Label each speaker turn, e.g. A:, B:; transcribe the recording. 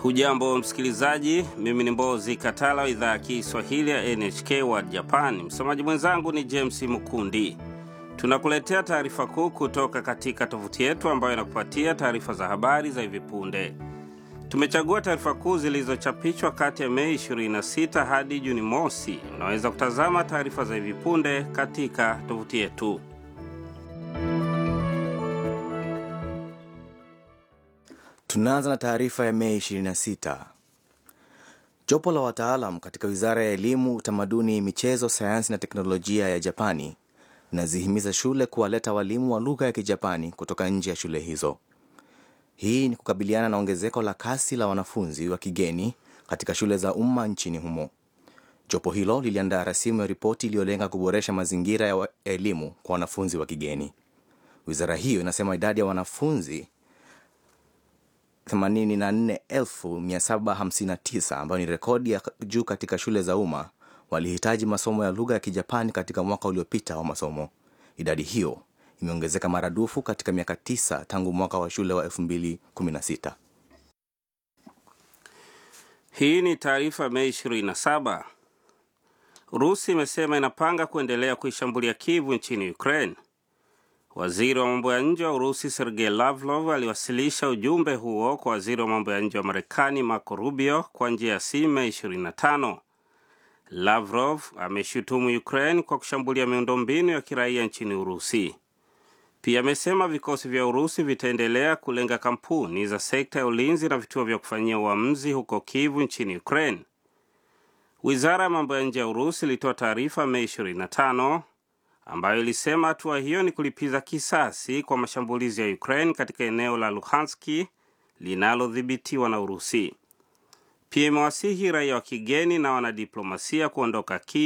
A: Hujambo msikilizaji, mimi ni Mbozi Katala wa idhaa ya Kiswahili ya NHK World Japan. Msomaji mwenzangu ni James Mukundi. Tunakuletea taarifa kuu kutoka katika tovuti yetu ambayo inakupatia taarifa za habari za hivi punde. Tumechagua taarifa kuu zilizochapishwa kati ya Mei 26 hadi Juni mosi. Unaweza kutazama taarifa za hivi punde katika tovuti yetu.
B: Tunaanza na taarifa ya Mei 26. Jopo la wataalam katika wizara ya elimu, utamaduni, michezo, sayansi na teknolojia ya Japani linazihimiza shule kuwaleta walimu wa lugha ya Kijapani kutoka nje ya shule hizo. Hii ni kukabiliana na ongezeko la kasi la wanafunzi wa kigeni katika shule za umma nchini humo. Jopo hilo liliandaa rasimu ya ripoti iliyolenga kuboresha mazingira ya elimu kwa wanafunzi wa kigeni. Wizara hiyo inasema idadi ya wanafunzi 84759 ambayo ni rekodi ya juu katika shule za umma walihitaji masomo ya lugha ya Kijapani katika mwaka uliopita wa masomo. Idadi hiyo imeongezeka maradufu katika miaka tisa tangu mwaka wa shule wa 2016.
A: Hii ni taarifa Mei 27. Urusi imesema inapanga kuendelea kuishambulia Kivu nchini Ukraine. Waziri wa mambo ya nje wa Urusi Sergei Lavrov aliwasilisha ujumbe huo kwa waziri wa mambo ya nje wa Marekani Marco Rubio kwa njia ya simu Mei 25. Lavrov ameshutumu Ukraine kwa kushambulia miundombinu ya kiraia nchini Urusi. Pia amesema vikosi vya Urusi vitaendelea kulenga kampuni za sekta ya ulinzi na vituo vya kufanyia uamuzi huko Kivu nchini Ukraine. Wizara ya mambo ya nje ya Urusi ilitoa taarifa Mei 25 ambayo ilisema hatua hiyo ni kulipiza kisasi kwa mashambulizi ya Ukraine katika eneo la Luhanski linalodhibitiwa na Urusi. Pia imewasihi raia wa kigeni na wanadiplomasia kuondoka Kiev